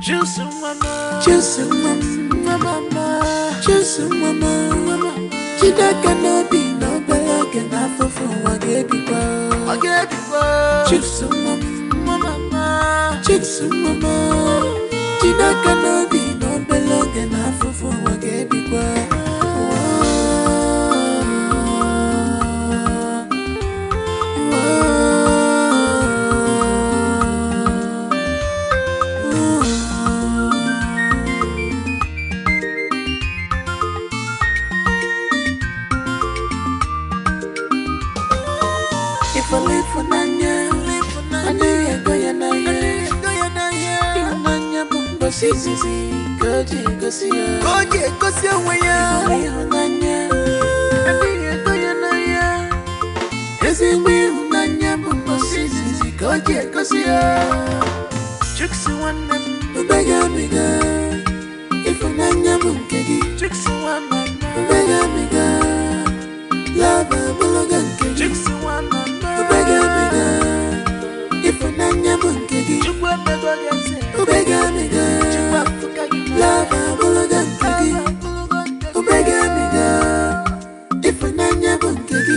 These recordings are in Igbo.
Juice mama, Juice mama, mama, Juice mama, mama. Chidaka n'obi na obere oge n'afụfụ ụwa ga-ebikwa. I get it, Juice mama, mama. Juice mama, Chidaka n'obi na obere oge n'afụfụ ụwa ga-ebikwa. Ifeanyi ịfụnanya, adịghị ego ya n'ahịa. Ịhụnanya bụ mgbasa izizi ka o ji egosi ya. Ka o ji egosi onwe ya. Ịhụrụ ịhụnanya, Adịghị ego ya n'ahịa. ezigbo ịhụnanya bụ mgbasa izizi ka o ji egosi ya. Juice nwanne m. Ubega abiga, ịfụnanya bụ nke gị. Juice nwa mama. Ubega abiga, love abụrụga nke gị. Juice nwa mama. Ubega abiga, ịfụnanya bụ nke gị. Chukwu emego gị eze. Ubega abiga, Chukwu afụka gị n'anya. love abụrụga nke gị. Ubega abiga, ịfụnanya bụ nke gị.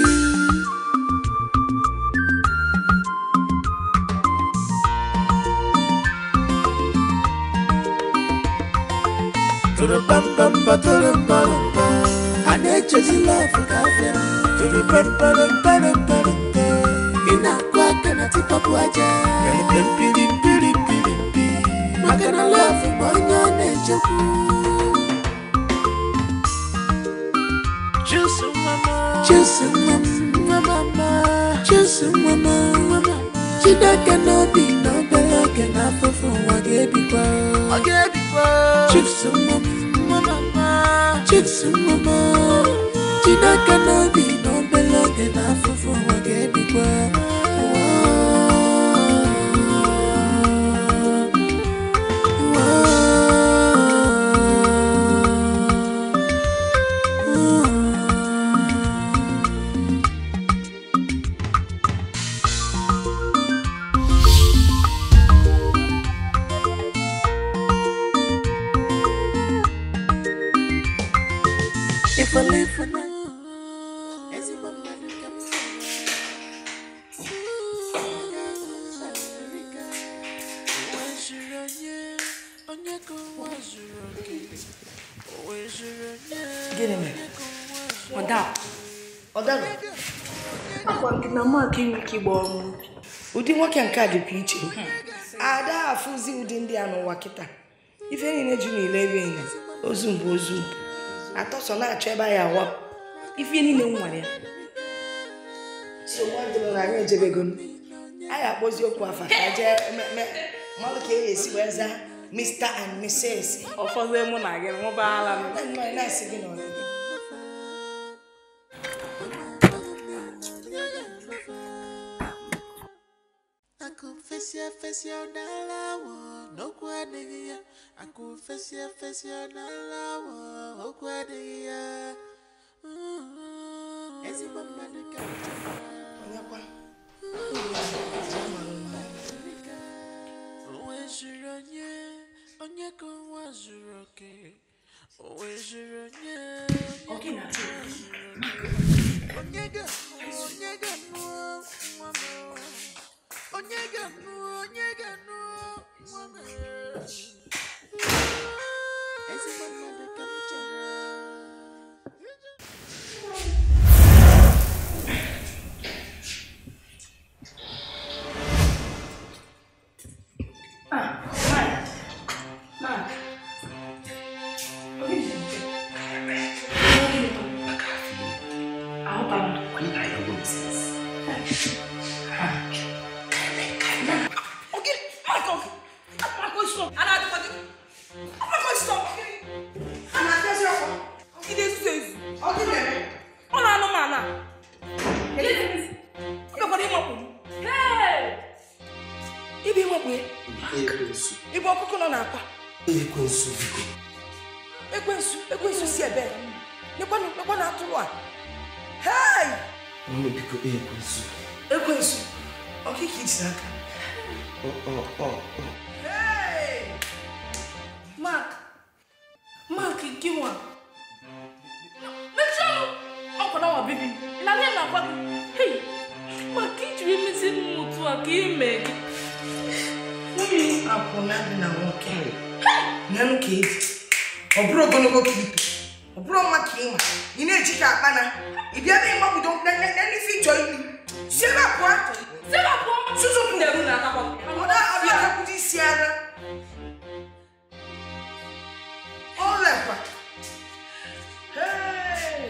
Turupambamba, turumbamba, a na-echezi love ka afịa. Turupamparambaramparampa, ị na-akụ aka na tipọpụ aja. Pirimpirimpirimpi. maka na love bụ onye ọ na-echekwu. Juice mama. Juice mama, mama. Juice mama, Chineke n'obi na obere oge n'afụfụ ụwa ga-ebikwa. I get it, Juice mama, mama. Juice mama, Chineke n'obi na obere oge n'afụfụ ụwa ga-ebikwa. If I live for now, ezigbo mmadụ ka m Onwe zuru onye, onye ka ụwa zuru oke. Onwe zuru onye, Gịnị mere? onye ka ụwa zuru Ọda, ọdara, akwa gị na maka inwe ike ịgba ọrụ ubi. ụdị nwoke nke a dịkwa iche ada afụzi ụdị ndị a n'ụwa kịta ife niile ji n'ile ebe enyi ozu mbụ ozu mbụ atọ so na-achọ ebe anyị awa ife niile m nwere ya so nwadịrị na anyị ejebego anyị akpọzi okwu afa ka jee mmemme mmalụ ka e esi wee zaa Mr. and Mrs. ụfọdụ mụ na gị nwụbaala m Na nnọọ ị na-asị gị na ọ dị. Akụfesi efesi ọ na-ala awọ n'okwu adịghị ya Akụfesi efesi ọ na-ala awọ okwu adịghị ya Ezigbo mmadụ ka m chọrọ. Onyekwa. Onwe zuru onye, onye ka ụwa zuru oke. Onwe zuru onye, Ọ gị na-atụ onye ga-anụ, onye ga-anụ nwa m. Onye ga-anụ, onye ga-anụ nwa m. Ezigbo mmadụ ka m chọrọ. ọ na-anụ m ana ọ gakwara ịmakpu m ibe ịmakpu ya ekwensu ibe ọkụkọ nọ n'akwa ekwensu biko ekwensu ekwensu si ebe nekwanụ nekwanụ atụrụ a hei nne biko ekwensu ekwensu ọkịka iji n'aka ọ ọ ọ ọ Hey! Mark. Mark, gịnwa. Mechie ọnụ. Ọkwa na nwa bibi. Ị na-aga na-agwa gị. Hey, Mark, ị jiri emezi m otu a ka ime gị. nwunye akwụna dị na nwoke nyanụ ka eji ọ bụrụ ogologo ka ibe ọ bụrụ ọnwa ka ịma ị na-eji ka akpana ị bịa na ịgbagbido n'ife ịchọ ilu si ebe a pụọ Sebapụ. Suzupu. Ndị elu na-atakwa gị. ọda ọbịa akwụkwọ isi ara ọlekwa Hey!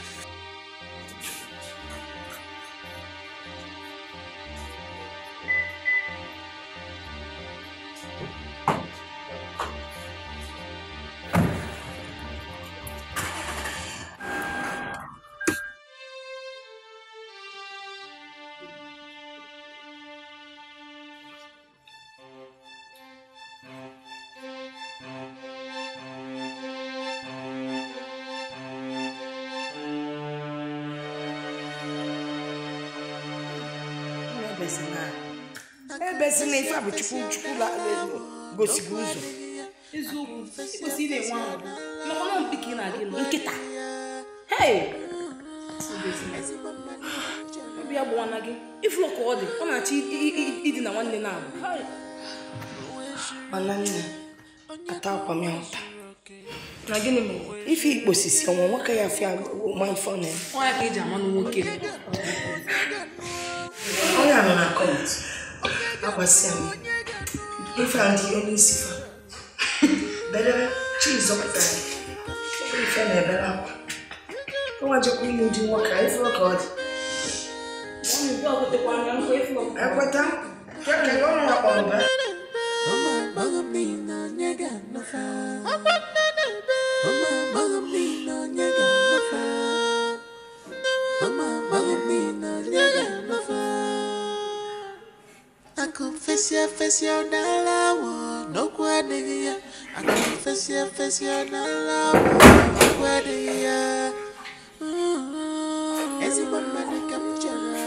ebezina ebezina ife a bụ chukwu chukwu la- gosigo ụzọ Eziokwu, ị kwesịrị ịna-enwe ahụ. Maka na mpi ka ị na-aga ịlụ nkịta. Hey! Obi ya gbawana gị. Ifuru ka ọ dị, ọ na-achọ i- i- i- idina nwanne na-abụ. Hey! mana nne ata akwa m ya ụta Na gịnị mere? ife ikposisi ọnwa nwoke ya fịa ma ife ọ na-eme Ọ ya ka eji ama na nwoke. onye a nọ na kọnt agbasịa m ife a ndị onye isi fa bedebe chizọpụta ife na-ebere akwa ọnwa jekwa ilu ndị nwoke a ife ka ọ dị ekweta kekele ọnụ ya kpọrọ be Mama, mama, me no nyega no fa. Mama, mama, me no nyega no fa. Mama, mama, me no nyega no fa. Akufesia fesia onala wo no kwa degia. Akufesia fesia onala wo no kwa degia. Esi bon mane kapchara.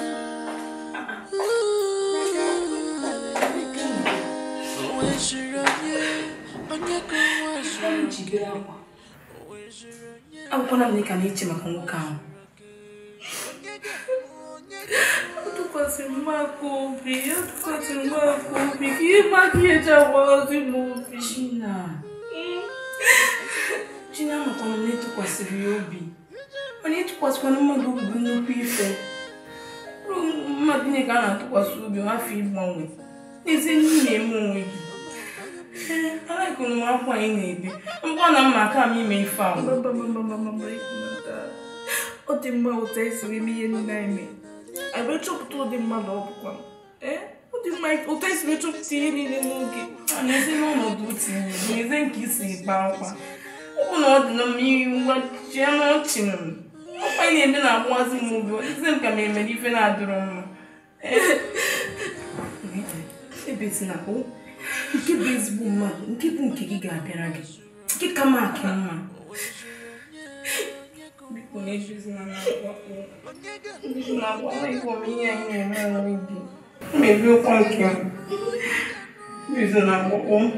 Onwe shiro nye, onye ka onwe shiro Jigere akwa. Agwụkwala m na ị ka na-eche maka nwoke ahụ. Ọ tụkwasịrị m aka obi, ọ tụkwasịrị m aka obi, ka ihe maka ihe eji agbaghọzi m obi. China. China amakwana na ịtụkwasịrị ya obi. Mana ịtụkwasịkwana mmadụ obi bụ nnukwu ife. Ọ bụrụ mmadụ niile ka a na-atụkwasị obi afọ ịgbanwe. N'ezie ndị na-eme onwe gị. Ee, alaịkụrụ m akwa anyị na-ebi. Ngwa na mma aka m ime ife ahụ. ọ dị mma ụtọ esiri eme ihe niile anyị mee anyị wee chọpụta ụdị mmadụ ọ bụkwa ee ọ dị mma ụtọ esiri chọpụta ihe niile n'oge a na-ezi n'ọnọdụ otu ihe n'eze nke isi ịkpa akwa ọ bụ na ọ dị na mma iri ngwa chie n'ọchị m ọkwa ị na-eme na-agbụwazi m obi eze m ka m emere ife na-adịrọ mma ebetina o nke bụ ezigbo mmadụ nke bụ nke gị ga-abịara gị nke ka m akị mma biko na-ejuzina na-agwa na-agwa ịgwa m ihe anyị na-eme onwe gị mmebi ụkwa nke m Bizi na akwụkwọ m.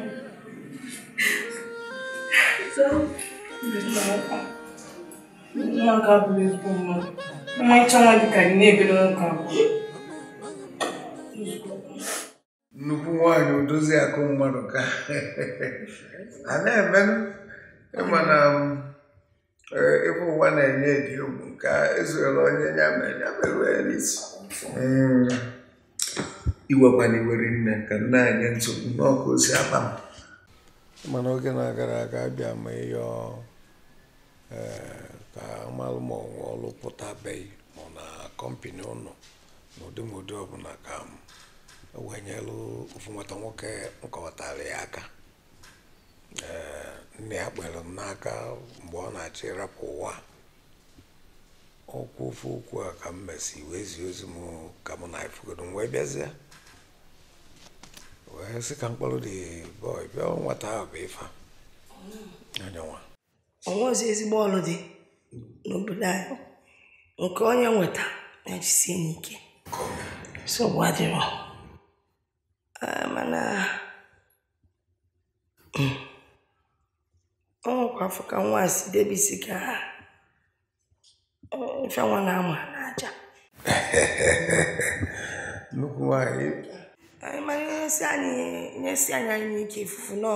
Bizi na akwụkwọ. Ụmụaka abụghị ezigbo mmadụ. Ọmarịcha nwa dị ka gị na-ebere nwoke abụọ. nnukwu nwanyị odozi akụ mmadụ ka a na-eme ịma na ịbụ ụwa na-enye dị ugwu ka ezuela onye ya mere ya merụ ya n'isi Mm. iwekwana iwere nne ka nne anyị nsogbu n'ọkụ osi akpa m mana oge na-agara aga abịa ma ịyọ ee, ka amalụ ma ọnwe ọlụ pụtabeghị ma ọ na kọmpini ụnụ n'ụdị ma ụdị ọbụla ka m wenyelụ ofu nwata nwoke nkọwatara ya aka ee nne ya kpere m n'aka mgbe ọ na-achọ ịrapụ ụwa ọkwu ofu okwu a ka m mesi wee zie ozi m ka mụ na ifugodo m wee bịazie wee sị ka mkpọrọ dị bọị bịa nwata ahụ bụ ife anyanwa onwe ọzọ ezigbo ọrụ dị n'obodo anyị nke onye nweta ya jisie n'ike nsogbu adịrọ Ah, mana mm, afọ ka nwa a si debisi ka ha ife nwa na-ama n'aja nnukwu nwaanyị anyị mara ihe si anyị nyesi anyị anyị ike ifufu nọ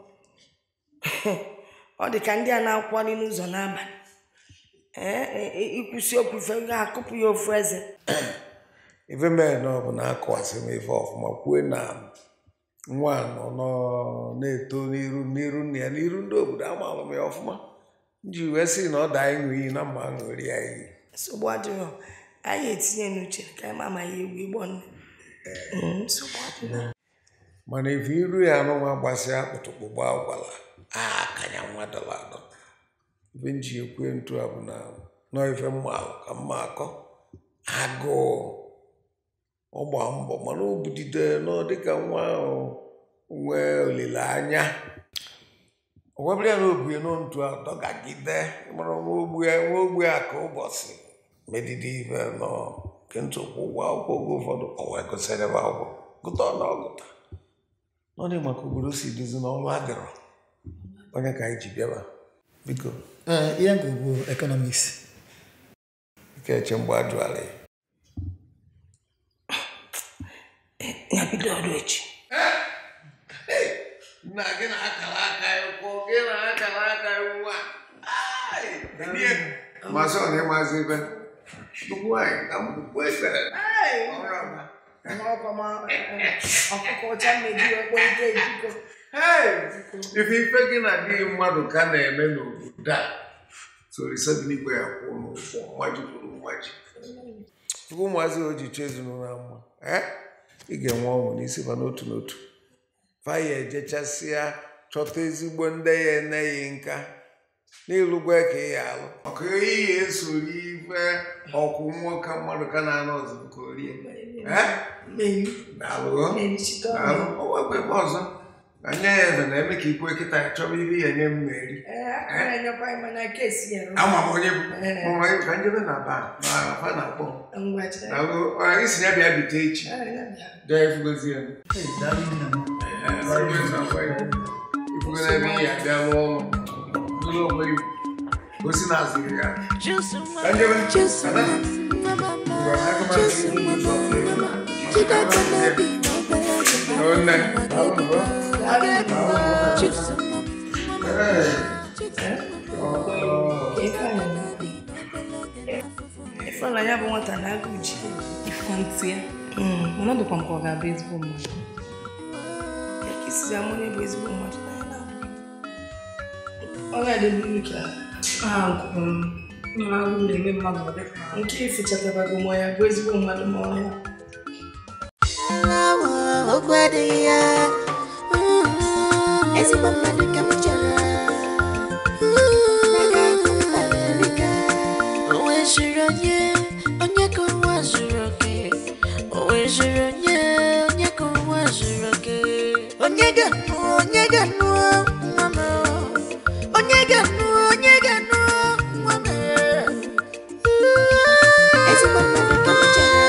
ọ dị ka ndị a na-akwali n'ụzọ n'abalị ee e- e- ikwusi okwu ife ga-akụpụ ya ofu eze ife mere na ọ bụ na akụwasị m ife ọfụma kwue na nwa a nọ nọ- na-eto n'iru n'iru nna ya n'iru ndị obodo amalụ m ya ọfụma nji wee sị na ọ daa ịṅụ iyi na mma ṅụri ya iyi nsogbu adịghị anyị etinye n'uche ka anyị ma ma ya egwu igbo nne Mm, nsogbu adịghị mana ife iru ya anụnwa gbasịa akpụtụkpụ gbaa gwala akanya nwa dọla adọ ife nji ekwe ntu a bụ na nọ ife mma ahụ ka mma akọ agụụ ọ gba mbọ mana o budide nọ dịka nwa ahụ nwee olileanya ọ gwabịa na obue nọ ntu a dọgagide mara nwa ogbu ya nwa ogbu ya ka ụbọchị medide ife nọ nke ntụkwụ ụgwọ akwụkwọ oge ụfọdụ ọ wee gụsịrị ebe akwụkwọ gụta ọ na ọgụta ọ dị maka obodo si dozi n'ọrụ adịrọ onye ka anyị ji bịaba biko Ee, ihe ngụ bụ economics. ike eche mgbe ajụala ya ya bido ọrụ echi nna gị na-akara aka ya ụkwụ gị na-akara aka ya nwa masị ọ na-ịmazi ebe nnukwu nwaanyị ka mkpukpu ekpere ọrụ ọma ọkụkọ ọcha mmeji ekpọrịta ejiko ife ife gị na dị mmadụ ka na-eme n'obodo a sorisa dị n'igwe ya kwụ n'ụkwụ mmaji kwuru mmaji tupu ụmụazị o ji chọọ ezinụlọ na mma eh? ị ga-enwe ọṅụ n'isi fa n'otu n'otu faya ejechasịa chọta ezigbo ndị ya eneghị nka n'ịlụgwa ka ị ya alụ maka ihe esoro ife ọkwụ nwoke mmadụ ka na-anọ ọzọ nke orie Eh? Daalụ. Daalụ. O nwekwa ebe ọzọ ka nye ya eze na-eme ka ikwe kịta ya chọba ihe ya nye m na-eri enyekwa mana kesi ya ama m onye bụ mama ya ka njebe na ba na fa na-akpọ m. ngwachi Daalụ. Ọ, isi ya bịa bite echi gaa ifugozi ya Hey, daalụ nna m. ifugo n'ebe ị ya bịa rụọ ọrụ zụrụ onwe ya gosi na azụrụ ya ka njebe Ada. Ngwa, aka m azụ ihe ụzọ Nne. ife na ya bụ nwata na-agụ ji Ikwantị ya. Mana ọ dịkwa m ka ọ ga-abụ ezigbo mmadụ. ya ka isi ama onye bụ ezigbo mmadụ na ya na ọ ga-adịburu ka Aha nkụrụ m. Mma agụ na-eme mmadụ ọ dịka nke ifichatabago ma ya bụ ezigbo mmadụ ma ọ ya okwu adịghị ya ezigbo mmadụ ka m chọrọ o nweziri onye onye ka ụwa zuru oke o nweziri onye onye ka ụwa zuru oke onye ga-anụ onye ga-anụ nwa m onye ga-anụ onye ga-anụ nwa m ezigbo mmadụ ka m chọrọ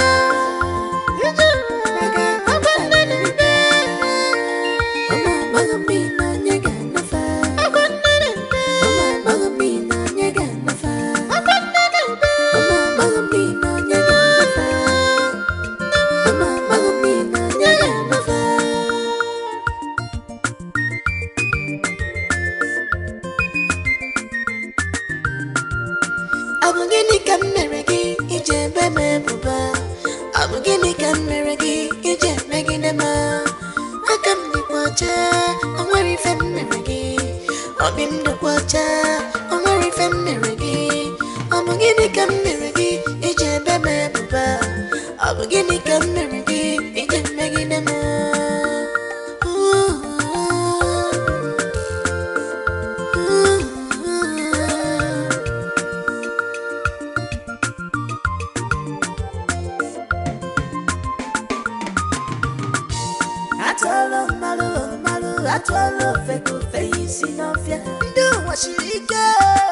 Ọ bụ gịnị ka m mere gị iji ebe m ebubo ọ bụ gịnị ka m mere gị iji emegide m aka m dịkwa ọcha o nwere ife m mere gị obi m dịkwa ọcha o nwere ife m mere gị ọ bụ gịnị ka m mere gị iji ebe m ebubo ọ bụ gịnị ka m mere gị iji emegide m atụọla mmalụ mmalụ atụọla ofe ka ofe ya isi n'ọfịa ndị ụwa siri ike